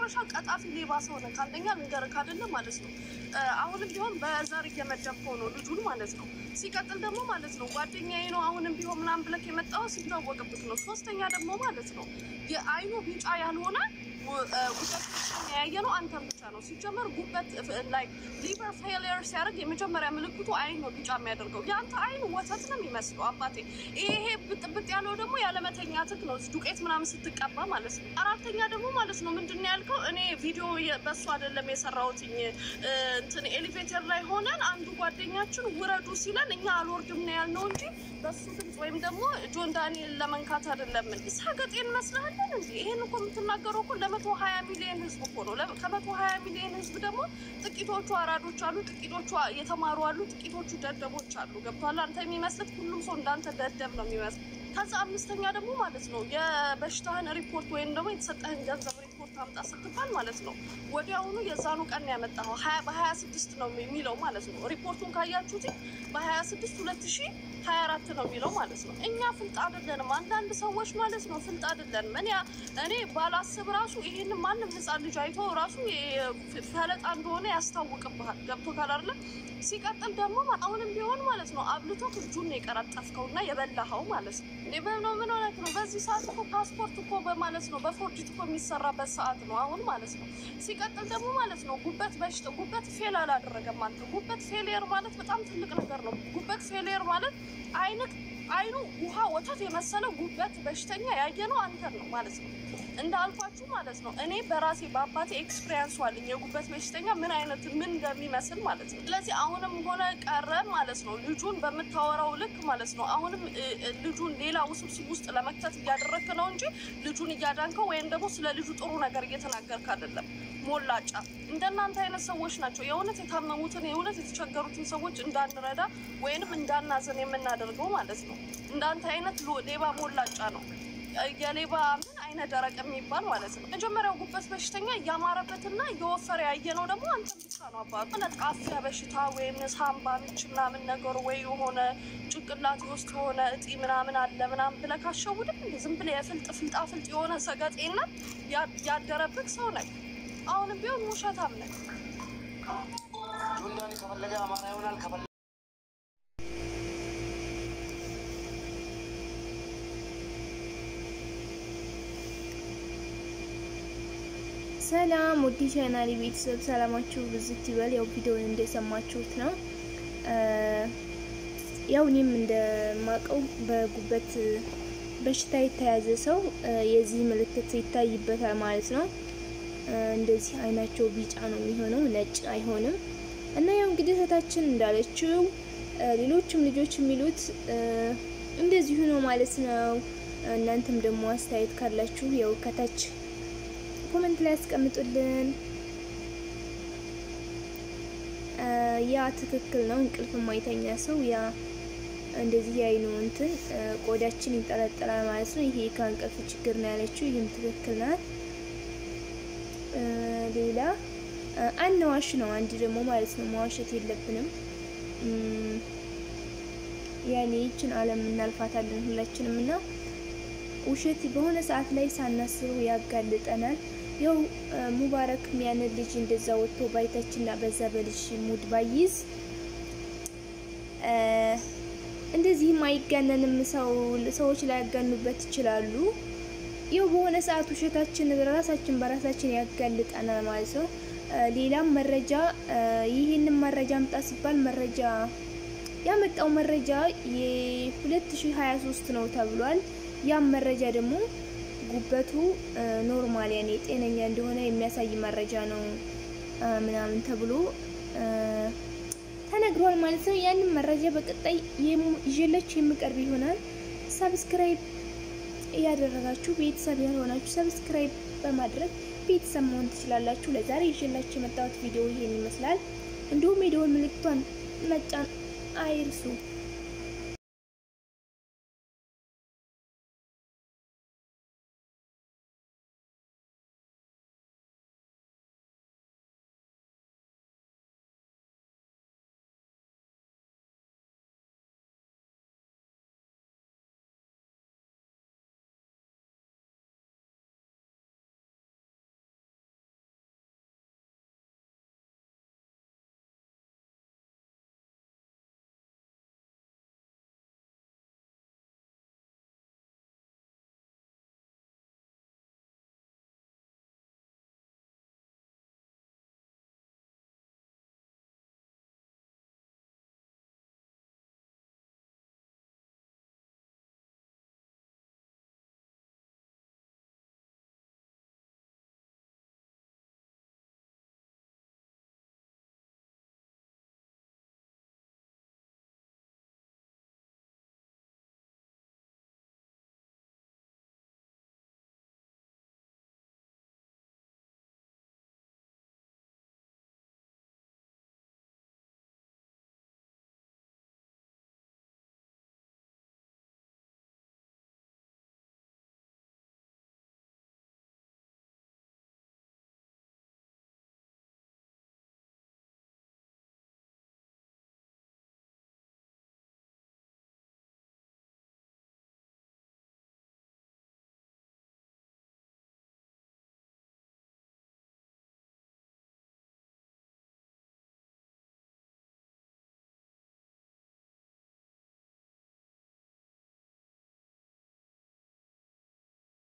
የመጨረሻ ቀጣፊ ሌባ ሰው ነህ። አንደኛ ልንገርህ አይደለም ማለት ነው። አሁንም ቢሆን በዘር እየመደብከው ነው ልጁን ማለት ነው። ሲቀጥል ደግሞ ማለት ነው ጓደኛዬ ነው አሁንም ቢሆን ምናምን ብለህ የመጣው ሲታወቅብት ነው። ሶስተኛ ደግሞ ማለት ነው የአይኑ ቢጫ ያልሆነ ጉበት ያየ ነው አንተን ብቻ ነው። ሲጀመር ጉበት ላይ ሊቨር ፌሊየር ሲያደርግ የመጀመሪያ ምልክቱ አይን ነው ቢጫ የሚያደርገው። የአንተ አይን ወተት ነው የሚመስለው አባቴ። ይሄ ብጥብጥ ያለው ደግሞ ያለመተኛትህ ነው፣ ዱቄት ምናምን ስትቀባ ማለት ነው። አራተኛ ደግሞ ማለት ነው ምንድን ነው ያልከው? እኔ ቪዲዮ በሱ አይደለም የሰራሁትኝ እንትን ኤሌቬተር ላይ ሆነን አንዱ ጓደኛችን ውረዱ ሲለን እኛ አልወርድም ነው ያልነው እንጂ በሱ ድምፅ ወይም ደግሞ ጆን ዳንኤል ለመንካት አይደለም። ሳገጤ እንመስልሃለን እንዲ ይሄን እኮ የምትናገረው እኮ ለመቶ ሀያ ሚሊዮን ህዝብ እኮ ነው። ከመቶ ሀያ ሚሊዮን ህዝብ ደግሞ ጥቂቶቹ አራዶች አሉ፣ ጥቂቶቹ የተማሩ አሉ፣ ጥቂቶቹ ደደቦች አሉ። ገብቷል? አንተ የሚመስልት ሁሉም ሰው እንዳንተ ደደብ ነው የሚመስል። ከዛ አምስተኛ ደግሞ ማለት ነው የበሽታህን ሪፖርት ወይም ደግሞ የተሰጠህን ገንዘብ ሪፖርት አምጣ ስትባል ማለት ነው ወዲያውኑ የዛኑ ቀን ያመጣኸው በሀያ ስድስት ነው የሚለው ማለት ነው። ሪፖርቱን ካያችሁት በሀያ ስድስት ሁለት ሺ ሀያ አራት ነው የሚለው ማለት ነው። እኛ ፍልጥ አይደለንም። አንዳንድ ሰዎች ማለት ነው ፍልጥ አይደለንም። እኔ እኔ ባላስብ ራሱ ይሄን ማንም ህፃን ልጅ አይቶ ራሱ ፈለጣ እንደሆነ ያስታውቅብሃል። ገብቶ ካላለ ሲቀጥል ደግሞ አሁንም ቢሆን ማለት ነው አብልቶ እጁን ነው የቀረጠፍከው እና የበላኸው ማለት ነው። እኔ በምነው ምን ሆነህ ነው? በዚህ ሰዓት እኮ ፓስፖርት እኮ በማለት ነው በፎርጅት እኮ የሚሰራበት ሰዓት ነው አሁን ማለት ነው። ሲቀጥል ደግሞ ማለት ነው ጉበት በሽታ ጉበት ፌል አላደረገም አንተ። ጉበት ፌሊየር ማለት በጣም ትልቅ ነገር ነው። ጉበት ፌሊየር ማለት አይንክ አይኑ ውሃ ወተት የመሰለ ጉበት በሽተኛ ያየ ነው አንተን ነው ማለት ነው። እንዳልኳችሁ ማለት ነው እኔ በራሴ በአባቴ ኤክስፒሪያንስ አለኝ የጉበት በሽተኛ ምን አይነት ምን እንደሚመስል ማለት ነው። ስለዚህ አሁንም ሆነ ቀረ ማለት ነው ልጁን በምታወራው ልክ ማለት ነው አሁንም ልጁን ሌላ ውስብስብ ውስጥ ለመክተት እያደረግክ ነው እንጂ ልጁን እያዳንከው ወይም ደግሞ ስለ ልጁ ጥሩ ነገር እየተናገርክ አይደለም። ሞላጫ እንደናንተ አይነት ሰዎች ናቸው የእውነት የታመሙትን የእውነት የተቸገሩትን ሰዎች እንዳንረዳ ወይንም እንዳናዘን የምናደርገው ማለት ነው። እንዳንተ አይነት ሌባ ሞላጫ ነው የሌባ ምን አይነት ደረቅ የሚባል ማለት ነው። መጀመሪያው ጉበት በሽተኛ እያማረበትና እየወፈረ ያየ ነው ደግሞ አንተ ብቻ ነው አባቱ ጣፊያ በሽታ ወይም ሳምባ ምች ምናምን ነገር ወይ የሆነ ጭንቅላት ውስጥ የሆነ እጢ ምናምን አለ ምናምን ብለህ ካሸውድም ዝም ብለህ የፍልጥ ፍልጣ ፍልጥ የሆነ ሰገጤና ያደረብህ ሰው ነህ። አሁንም ቢሆን ውሸታም ነህ። ጆንዳኒ ከፈለገ አማራ ይሆናል ከፈለገ ሰላም ውድ ቻናሌ ቤተሰብ ሰላማችሁ ብዝት ይበል። ያው ቪዲዮውን እንደሰማችሁት ነው። ያው እኔም እንደማቀው በጉበት በሽታ የተያዘ ሰው የዚህ ምልክት ይታይበታል ማለት ነው። እንደዚህ አይናቸው ቢጫ ነው የሚሆነው፣ ነጭ አይሆንም። እና ያው እንግዲህ እህታችን እንዳለችው ሌሎችም ልጆች የሚሉት እንደዚሁ ነው ማለት ነው። እናንተም ደግሞ አስተያየት ካላችሁ ያው ከታች ኮመንት ላይ ያስቀምጡልን። ያ ትክክል ነው። እንቅልፍ የማይተኛ ሰው ያ እንደዚህ ያይኑ እንትን ቆዳችን ይንጠለጠላል ማለት ነው። ይሄ ከእንቅልፍ ችግር ነው ያለችው። ይህም ትክክል ናት። ሌላ አናዋሽ ነው አንድ ደግሞ ማለት ነው። መዋሸት የለብንም። ያኔ ይችን ዓለም እናልፋታለን ሁላችንም እና ውሸት በሆነ ሰዓት ላይ ሳናስበው ያጋልጠናል። ያው ሙባረክ ያንን ልጅ እንደዛ ወጥቶ ባይታችንና በዛ በልጅ ሙድ ባይዝ እንደዚህም አይጋነንም። ሰው ሰዎች ላይ ያጋኑበት ይችላሉ። ያው በሆነ ሰዓት ውሸታችን ራሳችን በራሳችን ያጋልጠናል ማለት ነው። ሌላም መረጃ ይህንን መረጃ አምጣ ሲባል መረጃ ያመጣው መረጃ የ2023 ነው ተብሏል። ያም መረጃ ደግሞ ጉበቱ ኖርማል ያኔ ጤነኛ እንደሆነ የሚያሳይ መረጃ ነው ምናምን ተብሎ ተነግሯል ማለት ነው። ያንን መረጃ በቀጣይ ይዤላችሁ የምቀርብ ይሆናል። ሰብስክራይብ እያደረጋችሁ ቤተሰብ ያልሆናችሁ ሰብስክራይብ በማድረግ ቤተሰብ መሆን ትችላላችሁ። ለዛሬ ይዤላችሁ የመጣሁት ቪዲዮ ይሄን ይመስላል። እንዲሁም የደወል ምልክቷን መጫን አይርሱ።